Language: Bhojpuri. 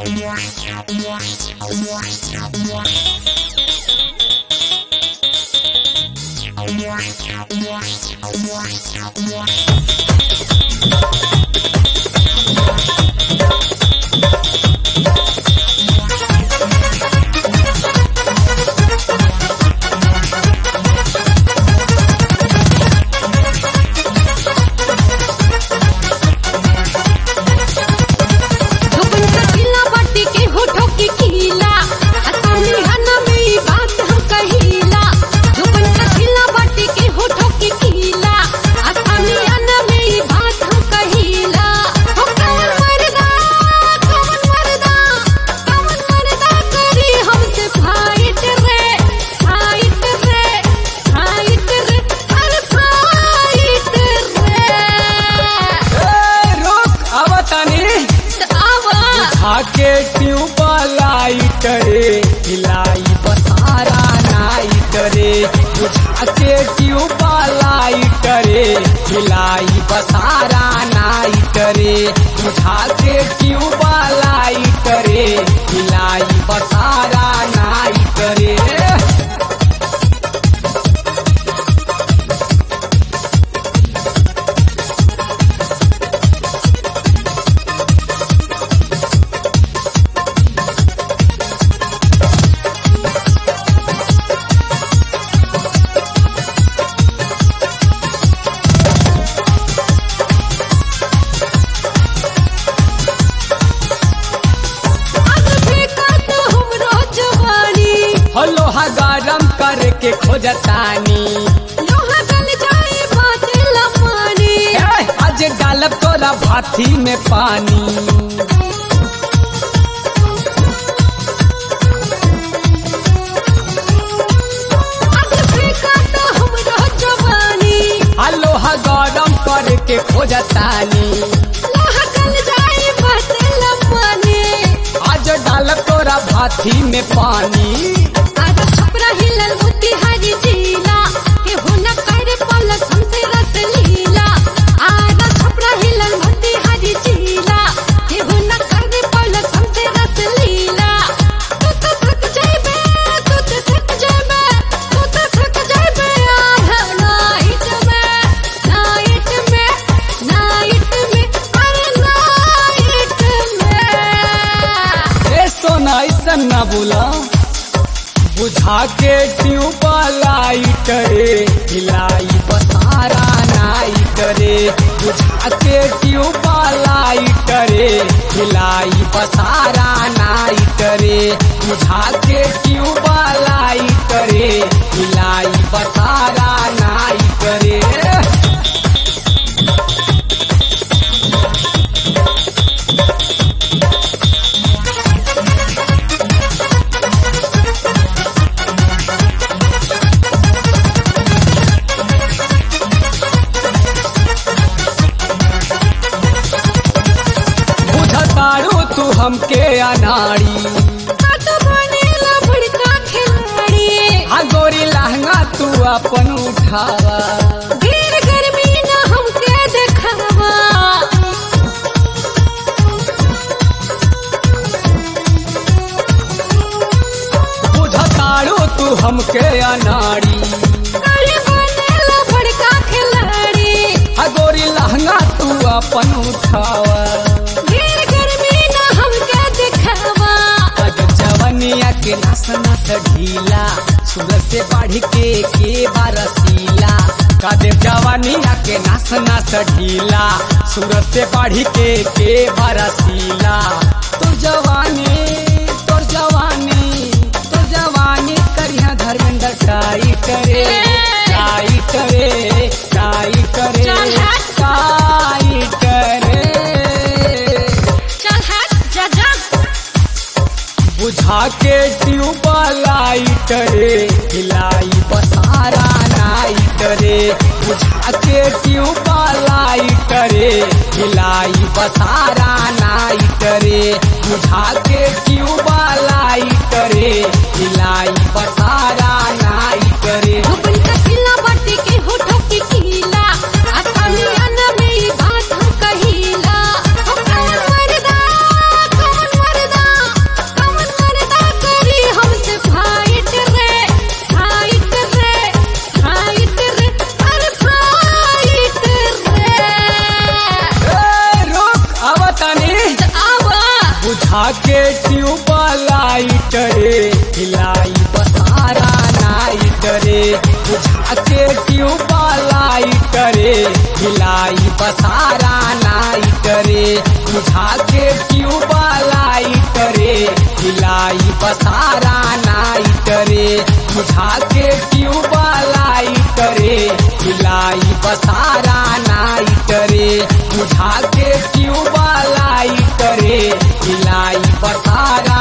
धोबन का किला बाटी के होठों की कीला असानी हना में ये बात हम कहीला धोबन का किला बाटी के होठों की कीला असानी हना में ये बात हम कहीला हो कौन मरदा कौन मरदा कौन मरदा करी हमसे फाइट रे फाइट रे फाइट रे अरे फाइट रे ए, रुक अब तनी आवा आके ट्यूब लाइट रे हिलाई बसारा नाइट रे बुझाके ट्यूब लाइट रे हिलाई बसारा नाइट रे बुझाके ट्यूब लाइट रे हिलाई बसारा नाइट रे आज फेंका तो हमरो जवानी लोहा गरम करके खोजतानी लोहा गल जाए बात लमानी ए, आज डालब तोरा भाथी में पानी आज फेंका तो हमरो जवानी आ लोहा गरम करके खोजतानी लोहा गल जाए बात लमानी आज डालब तोरा भाथी में पानी आज छपरा हिलल मोती हरी जिला के हो न कर पलक हमसे रस लीला आज छपरा हिलल मोती हरी जिला के हो न कर पलक हमसे रस लीला तू तो थक जाबे तू तो थक जाबे तू तो थक जाबे आधा नाइट में नाइट में नाइट में अरे नाइट में ए सोना ऐसा न बोला बुझा के ट्यूब लाइट रे हिलाई बसारा नाइट रे बुझा के ट्यूब लाइट रे हिलाई बसारा नाइट रे बुझा के ट्यूब लाइट रे हिलाई बसारा नाइट रे बुझतारू तू हमके अनाड़ी हाथ बनेला बड़का खिलाड़ी आ गोरी लहंगा तू अपन उठावा ढेर गर्मी ना हमके देखावा बुझतारू तू हमके अनाड़ी अरे बनेला बड़का खिलाड़ी आ गोरी लहंगा तू अपन उठावा ढेर गर्मी ना हमके देखावा आज जवनिया के नस नस ढीला सूरज से बढ़ के के बरसीला कादे जवनिया के नस नस ढीला सूरज से बढ़ के के बरसीला तो जवानी तो जवानी तो जवानी करिया धर्मेंद्र टाई करे टाई करे टाई करे चल हट। टाई करे चल हट जा जा बुझा के ट्यूब लाइट रे हिलाई बसारा नाइट रे बुझा के ट्यूब लाइट रे हिलाई बसारा नाइट रे बुझा के ट्यूब लाइट रे हिलाई बसारा नाइट रे धोबन का किला बाटी के होठों की कीला असानी अना में ये बात हम कहीला हो कौन मरदा कौन मरदा लाइट रे हिलाई बसारा नाइट रे बुझा के ट्यूब लाइट रे हिलाई बसारा नाइट रे बुझा के ट्यूब लाइट रे हिलाई बसारा नाइट रे बुझा के ट्यूब लाइट रे हिलाई बसारा